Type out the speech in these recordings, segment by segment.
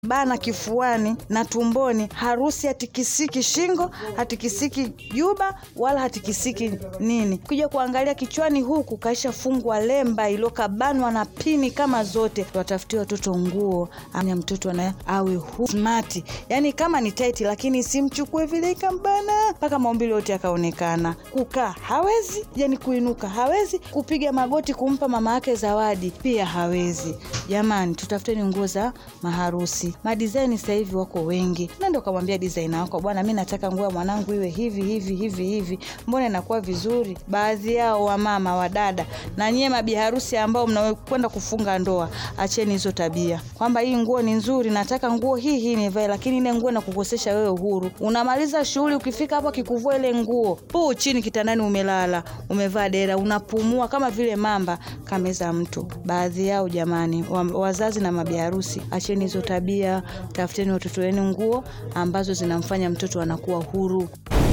bana kifuani na tumboni, harusi hatikisiki shingo, hatikisiki juba wala hatikisiki nini. Kuja kuangalia kichwani huku kaisha fungwa lemba iliyokabanwa na pini kama zote. Watafutie watoto nguo, anya mtoto na awe hu smart, yani kama ni tight, lakini simchukue vile ikambana mpaka maumbile yote yakaonekana. Kukaa hawezi, yani kuinuka hawezi, kupiga magoti kumpa mama yake zawadi pia hawezi. Jamani, tutafuteni nguo za maharusi. Madizaini sasa hivi wako wengi, nenda ukamwambia designer wako, bwana, mi nataka nguo ya mwanangu iwe hivi hivi hivi hivi, mbona inakuwa vizuri? Baadhi yao wamama, wadada na nyie mabi harusi ambao mnakwenda kufunga ndoa, acheni hizo tabia kwamba hii nguo ni nzuri, nataka nguo hii hii nivae, lakini ile nguo inakukosesha wewe uhuru. Unamaliza shughuli, ukifika hapo akikuvua ile nguo, puu chini kitandani, umelala umevaa dera, unapumua kama vile mamba kameza mtu. Baadhi yao jamani, wa, wazazi na mabi harusi, acheni hizo tabia, tafuteni watoto wenu nguo ambazo zinamfanya mtoto anakuwa huru.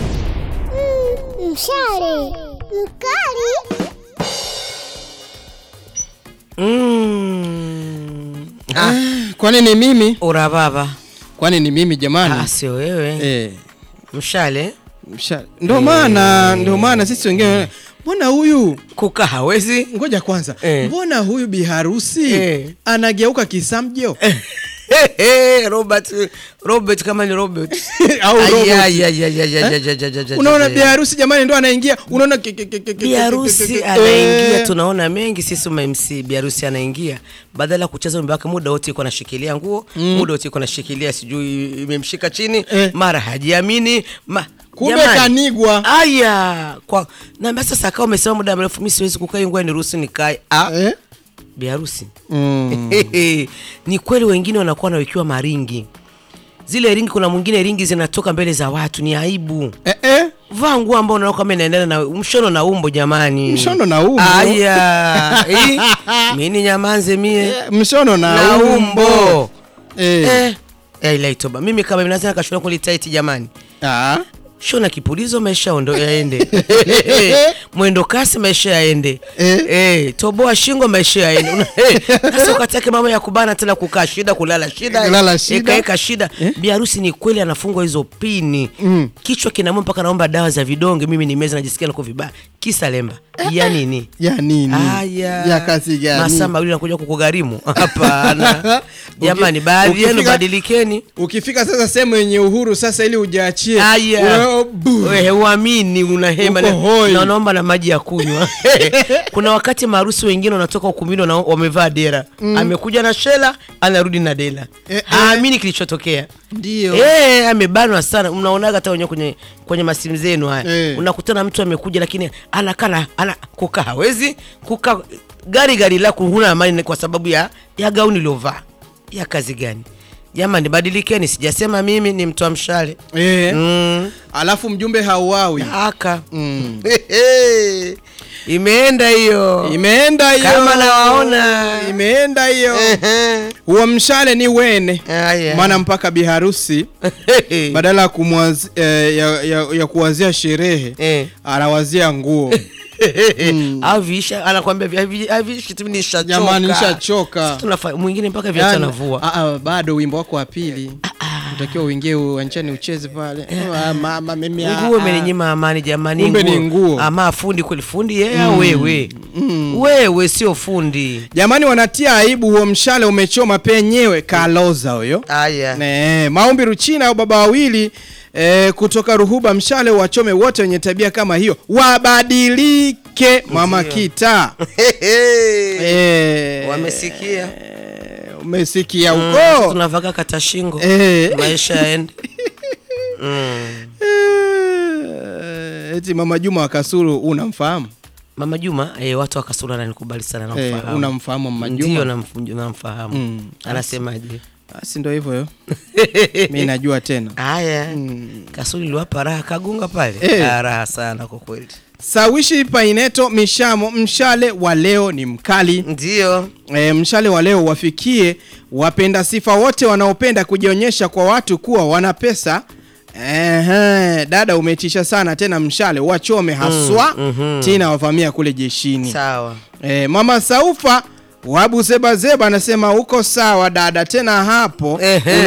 Mshale mkali. Mm. Ah, Kwani ni mimi? ura baba Kwani ni mimi jamani? ah, sio wewe Eh, mshale msha- ndo maana ndo maana sisi wengine mbona huyu kuka hawezi ngoja kwanza Eh. mbona huyu biharusi Eh. anageuka kisamjo Robert Robert kama ni Robert Au Ay, Robert. ay, ay, ay, ay, ay, ay, ay, ay, ay, unaona ay. biharusi jamani ndo anaingia unaona ke- ke- ke- ke- ke- biharusi ke- ke- ke- anaingia eh. tunaona mengi sisi ma MC biharusi anaingia badala ya kucheza wimbo wake muda wote iko anashikilia nguo muda wote iko anashikilia sijui imemshika chini Eh. mara hajiamini ma kumbe Jamani. kanigwa aya kwa na sasa kama umesema muda mrefu mimi siwezi kukaa ngoja niruhusu nikae ah eh? biharusi mm. ni kweli wengine wanakuwa wanawekiwa maringi zile ringi kuna mwingine ringi zinatoka mbele za watu ni aibu eh, eh? vaa nguo ambao unaona kama inaendana na mshono na umbo jamani Mshono na umbo? aya eh, mini nyamanze mie mshono na, na umbo, umbo Eh. eh. Eh, ilaitoba mimi kama mimi nazana kashona kulitaiti jamani Ah. shona kipulizo maisha ondo yaende mwendo kasi maisha yaende Eh. eh, toboa shingo maisha yaende Una- eh, sasa ukatake mama ya kubana tena kukaa shida kulala shida Kulala shida. ekaeka shida biharusi ni kweli anafungwa hizo pini Mm. kichwa kinauma mpaka naomba dawa za vidonge mimi ni meza najisikia nako vibaya kisa lemba ya nini ya nini Aya. ya kazi gani masaa mawili nakuja kukugharimu hapana jamani Uki- baadhi yenu ukifika- badilikeni ukifika sasa sehemu yenye uhuru sasa ili ujaachie Aya. una- bu. Wewe uamini unahema Uko na- hoi. na unaomba na maji ya kunywa kuna wakati maharusi wengine wanatoka ukumbini wana- wamevaa dera amekuja na shela anarudi na dela Eh, eh. haamini kilichotokea ndio Eh, amebanwa sana mnaonaga hata wenyewe kwenye kwenye masimu zenu haya Eh. unakutana mtu amekuja lakini anakana ana kukaa hawezi kukaa gari gari lako huna amani kwa sababu ya ya gauni liovaa ya kazi gani jamani badilikeni sijasema mimi ni mtu wa mshale eh. mm. alafu mjumbe hauawi aka mm. imeenda hiyo imeenda hiyo Kama nawaona. imeenda hiyo Ehe. huo mshale ni wene Aya. maana mpaka biharusi badala ya, kumwaz, eh, ya, ya, ya kuwazia sherehe Eh. anawazia nguo avisha anakwambia vi- avi- avishi tu nishachoka jamani nishachoka Sisi tunafa- mwingine mpaka viatu Yaani, anavua ah, ah, bado wimbo wako wa pili utakiwa uingie uwanjani ucheze pale Ah, mama mimi ah, nguo ah. imeninyima amani jamani Kumbe ni nguo. ama fundi kweli fundi yeye au wewe wewe sio fundi jamani wanatia aibu huo mshale umechoma penyewe kaloza huyo haya Ne, maombi ruchina au baba wawili e, kutoka ruhuba mshale wachome wote wenye tabia kama hiyo wabadilike mama kita e, wamesikia umesikia Mm, huko tunavaga kata shingo Eh. maisha yaende mm. Eh, eti mama Juma wa Kasulu unamfahamu mama juma eh, watu wakasura nanikubali sana Eh, namfahamu unamfahamu mama ndio Juma namf- namfahamu Mm. anasemaje basi ndo hivyo yo mi najua tena haya kasuli liwapa raha kagunga pale Eh. Ah, raha sana kwa kweli sawishi paineto mishamo mshale wa leo ni mkali ndio e, mshale wa leo wafikie wapenda sifa wote wanaopenda kujionyesha kwa watu kuwa wana pesa Ehe, dada umetisha sana tena mshale wachome haswa mhm. tina wavamia kule jeshini sawa e, mama saufa Wabu Zebazeba anasema uko sawa dada, tena hapo Ehe.